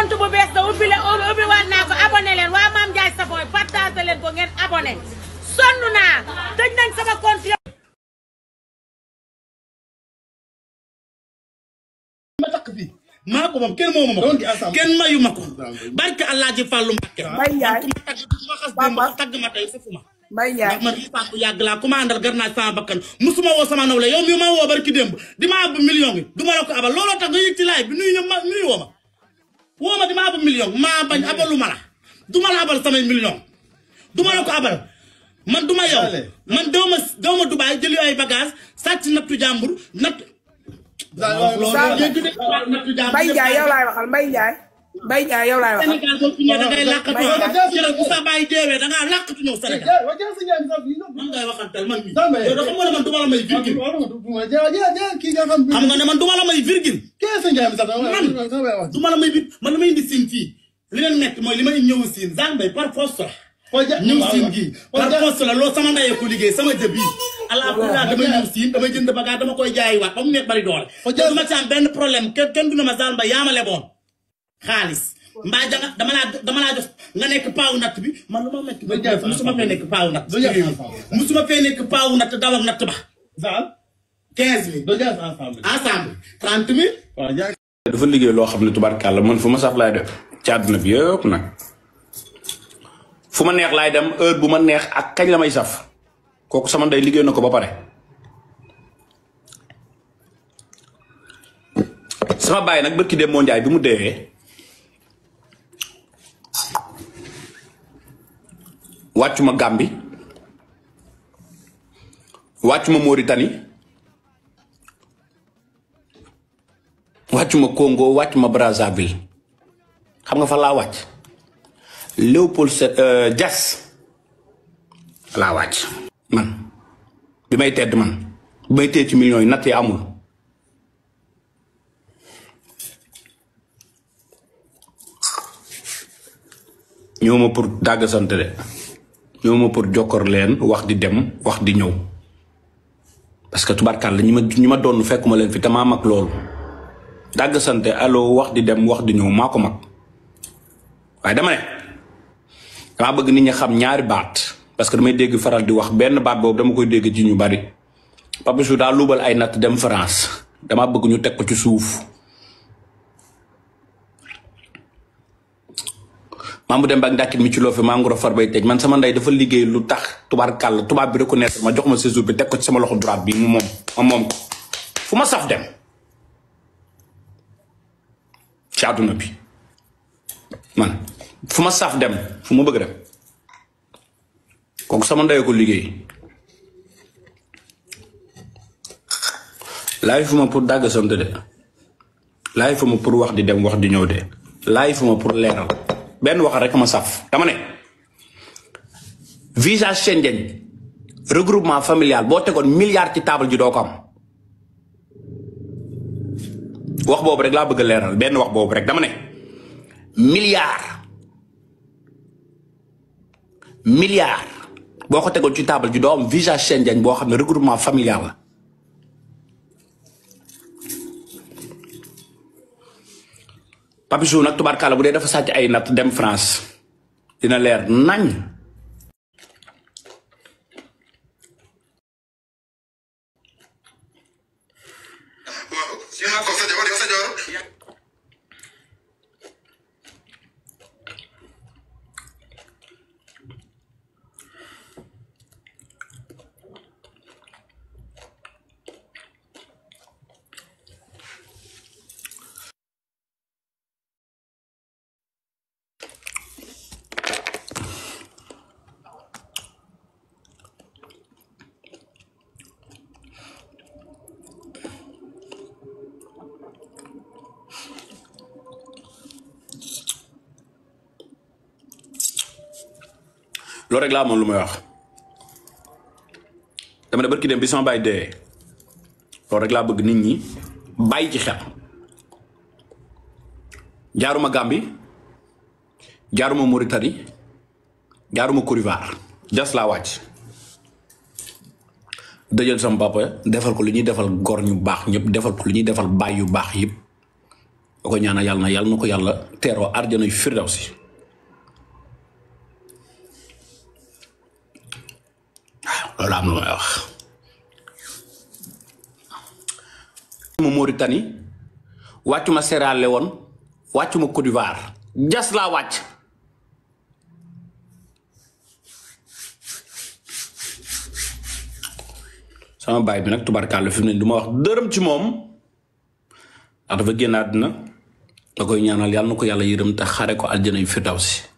compte bu bees da ubbi le ubbi waat naa ko abonné leen waa Mame Ndiaye Savon partagé leen ko ngeen abonné sonn naa tëj nañ sama compte ma takk fii maa ko moom kenn moomu ma Doon di ko ensemble. kenn mayu ma ko barke Allah ji fàllu Mbàkke Mbaye Ndiaye ku ma tagg ku ma xas démb Papa. tagg ma tey foofu ma Mbaye Ndiaye ndax man riisaa bu yàgg laa ku ma àndal gar naa sama bakkan musuma woo sama nawle yow mi ma woo barki démb di ma àbb million bi du ma la ko abal looloo tax nga yëg ci laay bi nuyu ñëpp ma nuyu woo ma woo ma di ma àbb million maa bañ abalu ma la du ma la abal samay million du ma la ko abal man du ma yow Allez. man doo ma doo ma Dubaay jëli ay bagage sàcc nattu jàmbur natt nattu jàmbur Mbaye Ndiaye yow laay waxal Mbaye Ndiaye Mbaye Ndiaye yow laay waxal Sénégal boo fi ñëwee da ngay làqatu Mbaye ah Ndiaye. jërëjëf bu sa bàyyi deewee da ngaa làqatu ñëw Sénégal Ja- wa jaa sa njaay mi sax fii, non? man ngay waxantal man mi Dambe. yow dafa mën a man du ma la may virgule Wala ma du- du ma- ja- ja- ja- kii nga xam xam nga ne man du ma la may virgule kee sa njaay mi sax dama- Man. dama- dama wax. du ma la may bir man la may indi siin fii li leen metti mooy li may ñëw siin Zambay par force la Wa ja- ñëw waaw, siin waaw. gii Wa par ja- force la loolu sama ndayee ko liggéey sama jëb yi allah kulaa damay ñëw siin damay jënd bagage dama koy jaayi waat ba mu nekk bari doole Wa te ja- du ma ci am benn problème kenn kenn du ne ma Zambay yaa ma leboon xaalis mbaa janga dama laa dama laa jox nga nekk paawu natt bi man lu ma metti Wa ja- musuma fee nekk paawu natt Wa ja- ci réew mi. musuma fee nekk paawu natt daw ak natt ba Saal, quinze mille doo jaay sa ensemble. ensemble trente mille Waaw, jaay- dafa liggéey loo xam ne tubarkàlla man fu ma saf laay def ci àdduna bi yëpp nag fu ma neex laay dem heure bu ma neex ak kañ la may saf kooku sama ndey liggéey na ko ba pare sama baay nag bërki dem moo njaay bi mu deewee wàccuma Gàmbi wàccuma Mauritanie wàccuma Congo wàccuma Brazzaville xam nga fa laa wàcc Léopold Se Dias laa wàcc man bi may tedd man bi may tedd ci millions yi natt yi amul ñëw ma pour dàggasante de ñëw ma pour jokkor leen wax di dem wax di ñëw parce que tubarkàlla ñi ma ñi ma doon fekkuma leen fi te maa mag loolu dàgg sante allo wax di dem wax di ñëw maa ko mag waaye dama ne dama bëgg nit ñi xam ñaari baat parce que damay dégg faral di wax benn baat boobu dama koy dégg ci ñu bari Papichou daa luubal ay natt dem France dama bëgg ñu teg ko ci suuf maa mu dem ba ndàkkit mi ci loo fi maa ngoro far bay tëj man sama ndey dafa liggéey lu tax tubaar kàll tubaab bi reconnaître ma jox ma séjour bi teg ko ci sama loxo droite bi mu moom ma moom ko fu ma saf dem ci àdduna bi man fu ma saf dem fu ma bëgg dem kooku sama ndey ko liggéey laay fu ma pour dàgg sant de laay fu ma pour wax di dem wax di ñëw de laay fu ma pour leeral benn wax rek ma saf dama ne visa Schengen regroupement familial boo tegoon milliard ci table ji doo ko am wax boobu rek laa bëgg a leeral benn wax boobu rek dama ne milliard milliard boo ko tegoon ci table ji doo am visa Schengen boo xam ne regroupement familial la Papichou nag tubaarkàlla bu dee dafa sàcc ay natt dem France dina leer nañ waaw yéen a ko sa jabar yow sa jabar loolu rek laa amoon lu may wax dama ne barki dem bi sama bàyyi dee loolu rek laa bëgg nit ñi bàyyi ci xel jaaruma Gambie jaaruma Mauritanie jaaruma Côte d'Ivoire jas laa wàcc dëjal sama papa defal ko lu ñuy defal gor ñu baax ñëpp defal ko lu ñuy defal baay yu baax yëpp da ko ñaanal yàlla na yàlla na ko yàlla teeroo arjana yu firdawsi waaw loolu am na may wax ma Mauritanie wàccuma Sierra Leone wàccuma Côte d'Ivoire jas laa wàcc sama baay bi nag tubarkàlla fi mu ne du ma wax dërëm ci moom ndax dafa génn àddina da koy ñaanal yàlla na ko yàlla yërëm te xare ko aljana yu firdawsi